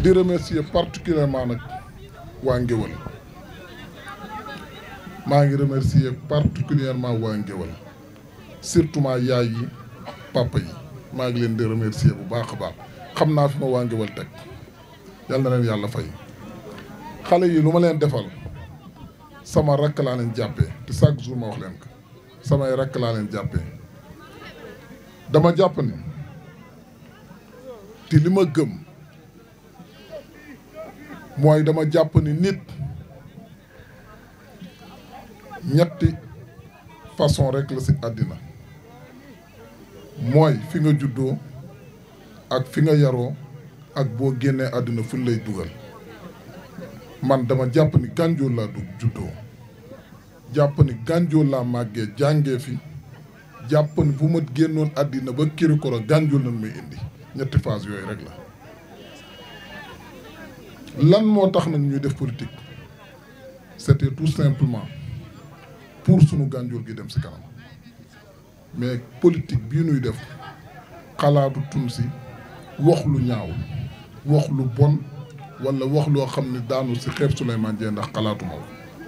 di remercier particulièrement nag waa Ngéwal maa ngi remercier particulièrement waa Ngéwal surtout ma yaay yi papa yi maa ngi leen di remercier bu baax a baax xam naa fi ma waa Ngéwal teg yal na leen yàlla fay xale yi lu ma leen defal sama rakk laa leen jàppee te chaque jour ma wax leen ko samay rakk laa leen jàppee dama jàpp ni te li ma gëm mooy dama jàpp ni nit ñetti façon rek la ci àddina mooy fi nga juddoo ak fi nga yaroo ak boo génnee àddina fu lay dugal man dama jàpp ni Gandiol laa dugg juddoo jàpp ni Gandiol laa màggee jàngee fi jàpp ni bu ma génnoon àddina ba Kirikoro Gandiol lañ may indi ñetti phase yooyu rek la lan moo tax nag ñuy def politique c'était tout simplement pour sunu Gandiol gi dem ci kanam mais politique bii nuy def xalaatu tun si wax lu ñaaw wax lu bon walla wax loo xam ne daanu ci xeeb Souleymane Dieng ndax xalaatu ma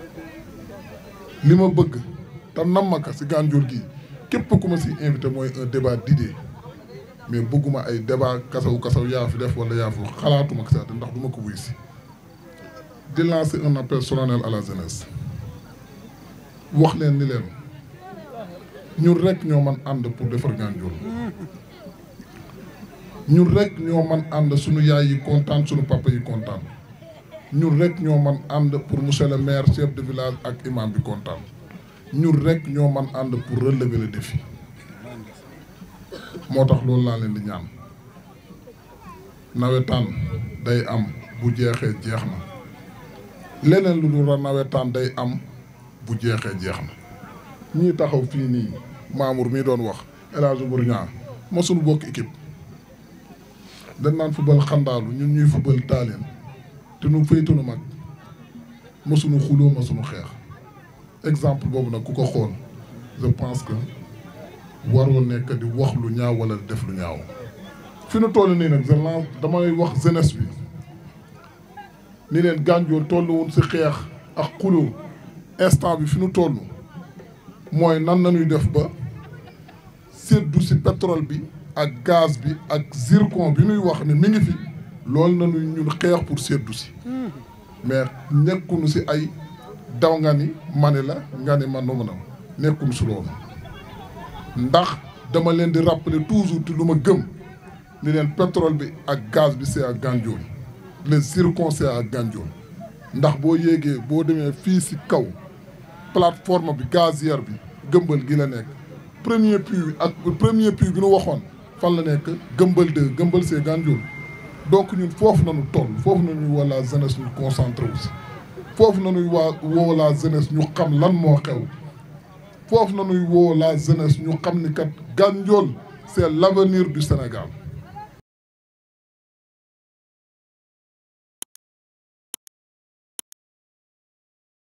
li ma bëgg te nammaka ci Gandiol gi képp ku ma ci invité mooy un débat d'idées mais bëgguma ay débat kasaw kasaw yaa fi def wala yaa fi wax xalaatuma ko sax ndax du ma ko wuy si di lancer un appel solennel à la jeunesse wax leen ni leen ñun rek ñoo man ànd pour defar Gandiol ñun rek ñoo man ànd suñu yaay yi kontaan suñu papa yi kontaan ñun rek ñoo man ànd pour monsieur le maire chef de village ak imam bi kontaan ñun rek ñoo man ànd pour relever le défi moo tax loolu laa leen di ñaan nawetaan day am bu jeexee jeex na leneen lu dul nawetaan day am bu jeexee jeex na ñii taxaw fii nii Mamour mii doon wax El Hadj Bourgnan ma suñu bokk équipe dañ naan football xandaalu ñun ñuy football taaleen te nu féetunu mag ma suñu xuloo ma suñu xeex exemple boobu nag ku ko xool je pense que waroo nekk di wax lu ñaaw wala di def lu ñaaw fi nu toll nii nag je lance damay wax jeunesse bi ni leen Gandiol tolluwul ci xeex ak xuloo instant bi fi nu toll mooy nan nañuy def ba séddu ci pétrole bi ak gaz bi ak zircon bi nuy wax ne mi ngi fi loolu nañuy ñun xeex pour séddu ci mais nekkunu ci ay daw nga ni mani la nga ni man nu nekkunu ci loolu ndax dama leen di rappeler toujours te lu ma gëm ni leen pétrole bi ak gaz bi c'est à Gandiol le zircon c'est à Gandiol ndax boo yéegee boo demee fii ci kaw plateforme bi gazière bi gëmbal gi la nekk premier puits bi ak premier puits bi nu waxoon fan la nekk gëmbal deux gëmbal c'est Gandiol donc ñun foofu nañu toll foofu nañuy woo la jeunesse ñu concentré aussi foofu nañuy waa woo la jeunesse ñu xam lan moo xew foofu nañuy woo la jeunesse ñu xam ni kat Gandiol c'est l'avenir du Sénégal